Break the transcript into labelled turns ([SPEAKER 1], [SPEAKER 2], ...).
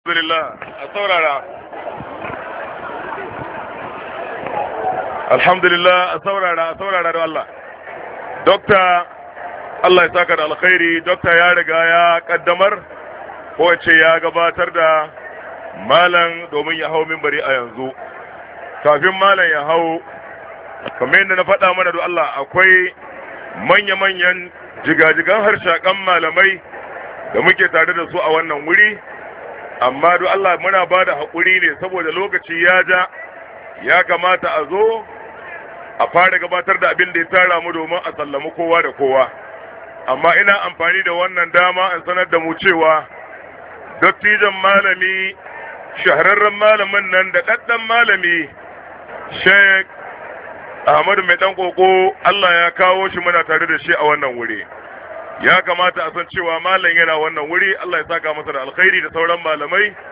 [SPEAKER 1] Alhamdulillah a saurara. Alhamdulillah a saurara a saurara da Allah. Dokta Allah ya saka da alkhairi, dokta ya riga ya kaddamar ko ce ya gabatar da malam domin ya hau mimbari a yanzu. Kafin malam ya hau, kamar yadda na faɗa mana da Allah akwai manya-manyan jigajigan harshakan malamai da muke tare da su a wannan wuri. amma duk Allah muna ba da haƙuri ne saboda lokaci ya ja ya kamata a zo a fara gabatar da abin da ya tara mu domin a sallami kowa da kowa amma ina amfani da wannan dama in sanar da mu cewa dattijan malami shahararren malamin nan da ɗaɗɗan malami sheik ahmadu mai ɗan ƙoƙo Allah ya kawo shi muna tare da shi a wannan wuri ya kamata a san cewa malam yana wannan wuri Allah ya saka masa da alkhairi da sauran malamai